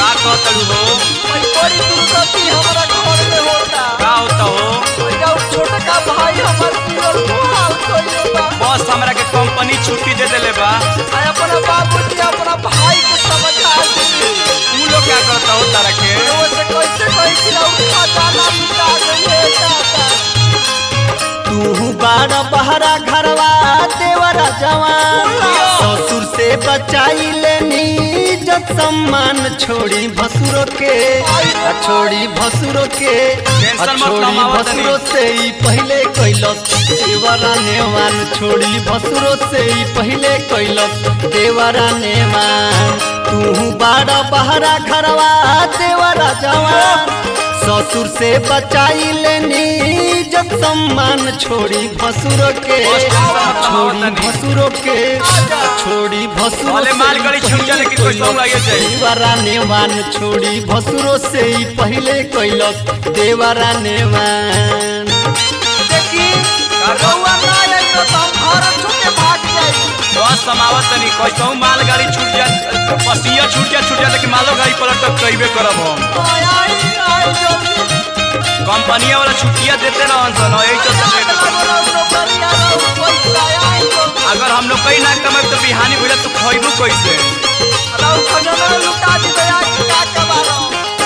का कहतलू हो भाई बड़ी दुर्गति हमारा घर में होता का होता हो भैया उ छोटा का भाई हमार जीवन मुहाल कइले बा बस हमरा के कंपनी छुट्टी दे देले बा आ अपना बाबूजी अपना भाई के समझा दी तू लोग क्या करता हो तारा के वो से कैसे कही कि उ खजाना मिटा गई है दादा तू बारा बहरा घरवा देवरा जवान ससुर से बचाई लेनी जब सम्मान छोड़ी भसुरो के आ छोड़ी भसुरो के आ टेंशन मत छोड़ी कमावा भसुरो तनी। से ही पहले कैलस देवरा नेवान छोड़ी भसुरो से ही पहले कैलस देवरा नेवान तू बारा बहरा घरवा देवरा जवान ससुर से बचाई लेनी जब सम्मान छोड़ी भसुरो के छोड़ी भसुरो के छोड़ी भसुरो भले मालगाड़ी छूट जाए लेकिन कोई सौंग लगे जाए। देवरा नेवान छोड़ी भसुरो से ही पहले कैलस देवरा नेवान देखी रउआ ना आई तो हम घर छोड़ के भाग जाई बस समावत तनी कैसहू मालगाड़ी छूट जा पसिया छूट जा छूट जा लेकिन मालो गाड़ी पलट तक कइबे करब हम आई आई आई जल्दी कंपनिया वाला छुट्टियां देते रहन सन यही चलते आई लेट कर- रउआ नौकरिया रउ पैसा आई जल्दी अगर हम लोग कहीं ना कमाए तो बिहानी भइला तू खइबू कैसे रउ खजाना लुटा दी दया का कबारो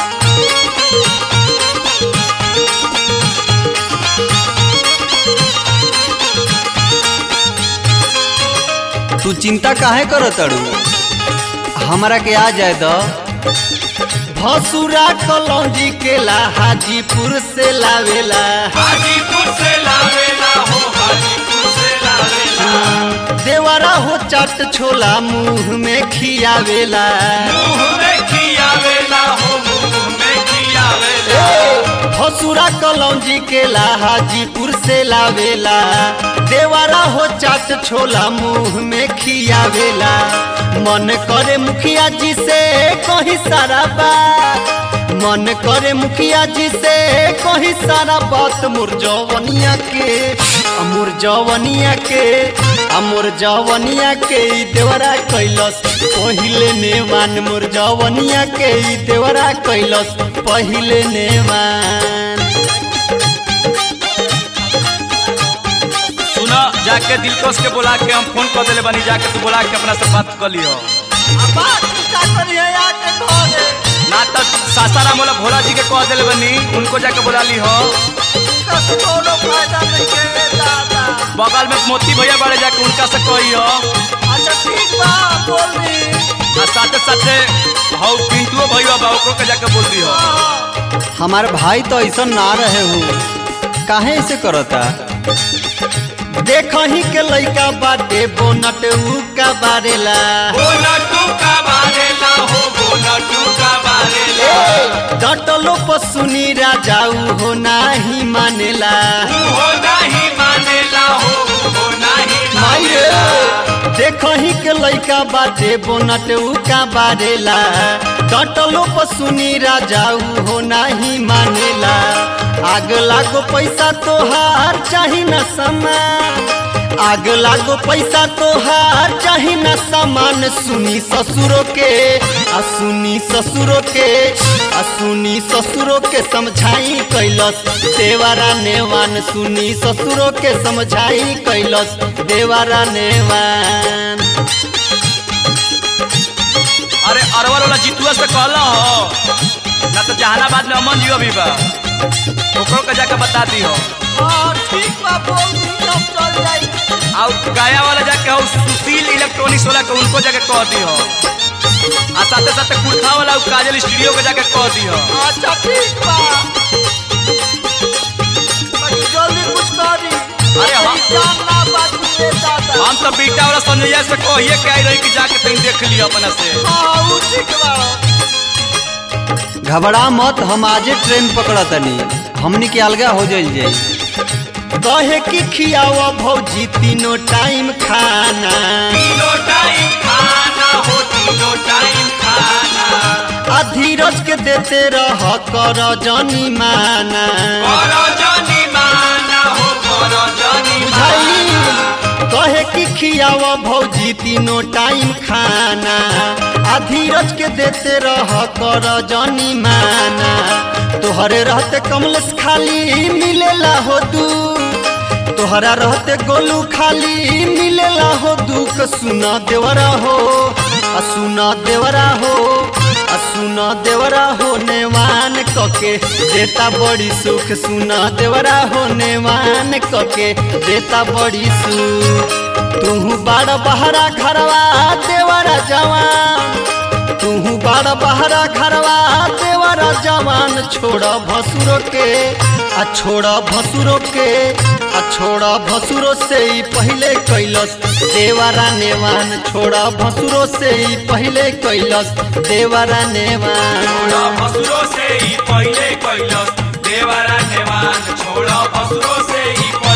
तू चिंता काहे कर तड़ू हमारा के आ जाए दो भसुरा कलौजी केला हाजीपुर से लावेला हाजीपुर से लावेला हो हाजीपुर से लावेला देवरा हो चाट छोला मुंह में खियावेला मुंह में खियावेला हो मुंह में खियावेला भसुरा कलौजी केला हाजीपुर से लावेला देवरा हो चाट छोला मुंह में खियावेला मन करे मुखिया जी से कहीं सारा बात मन करे मुखिया जी से कहीं सारा बात मोर जवनिया के अमोर जवनिया के अमोर जवनिया के ई देवरा कैलस पहिले नेवान मोर जवनिया के ई देवरा कैलस पहिले नेवान सुना जाके दिलकोश के बुला के हम फोन कर देले बानी जाके तू बुला के अपना से बात कर लियो अब बात का करिए आके घरे ना तो सासाराम वाला भोला जी के कह देले बानी उनको जाके बुला ली हो उनका से कोनो फायदा नहीं के दादा बगल में मोती भैया बड़े जाके उनका से कहियो अच्छा ठीक बा बोल दी आ साथे साथे हौ पिंटुओ भैया बा ओकरो के जाके बोल दियो हाँ, हमार भाई तो ऐसा ना रहे हो काहे ऐसे करता देखही के लइका बाटे बोनट उ का बारेला बोला तू का बारेला हो बोला तू का बारेला डटलो पसुनी राजाऊ हो नाही मानेला हो नहीं मानेला हो हो नहीं मानेला देखही के लइका बाटे बोनट उ का बारेला डटलो पसुनी राजाऊ हो नाही मानेला आग लागो पैसा तोहार चाही न समान आग लागो पैसा तोहार चाही न सामान सुनी ससुरो के आ सुनी ससुरो के आ सुनी ससुरो के समझाई कैलस देवारा नेवान सुनी ससुरो के समझाई कैलस देवारा नेवान अरे अरवल वाला जितुआ से कहला हो ना तो जहानाबाद में अमन जी अभी बा ओकरो के जाके बता दी हो हाँ, ठीक बा बोल दी हम चल जाई और गाया वाला जाके हो सुशील इलेक्ट्रॉनिक्स वाला के उनको जाके कह दी हो आ साथे साथे कुर्था वाला उ काजल स्टूडियो के जाके कह दी हो अच्छा ठीक बा बाकी जल्दी कुछ करी अरे हम- जान ना बाजी दादा हम तो बेटा वाला संजय से कहिए के आई रही कि जाके तनी देख लियो अपना से हाँ उ ठीक बा घबरा मत हम आजे ट्रेन पकड़ तनी हमनी के अलगा हो जाइल जाई कहे कि खियावा भौजी तीनों टाइम खाना तीनों टाइम खाना हो तीनों टाइम खाना आ धीरज के देते रह कर जानी माना करो जानी माना हो करो जानी बुझाई कहे कि खियाव भौजी तीनों टाइम खाना आ धीरज के देते रह कर जनी माना तोहरे रहते कमलेश खाली मिलेला हो दू तोहरा रहते गोलू खाली मिलेला हो दुख सुना देवरा हो आ सुना देवरा हो आ सुना देवरा हो नेवान कके देता बड़ी सुख सुना देवरा हो नेवान कके देता बड़ी सुख तू बड़ बहरा घरवा देवरा जवान तू बड़ बहरा घरवा देवरा जवान छोड़ा भसुरो के आ छोड़ा भसुरो के आ छोड़ा भसुरो से ही पहले कैलस देवरा नेवान छोड़ा भसुरो से ही पहले कैलस देवरा नेवान छोड़ा भसुरो से ही पहिले कैलस देवरा नेवान छोड़ा भसुरो से ही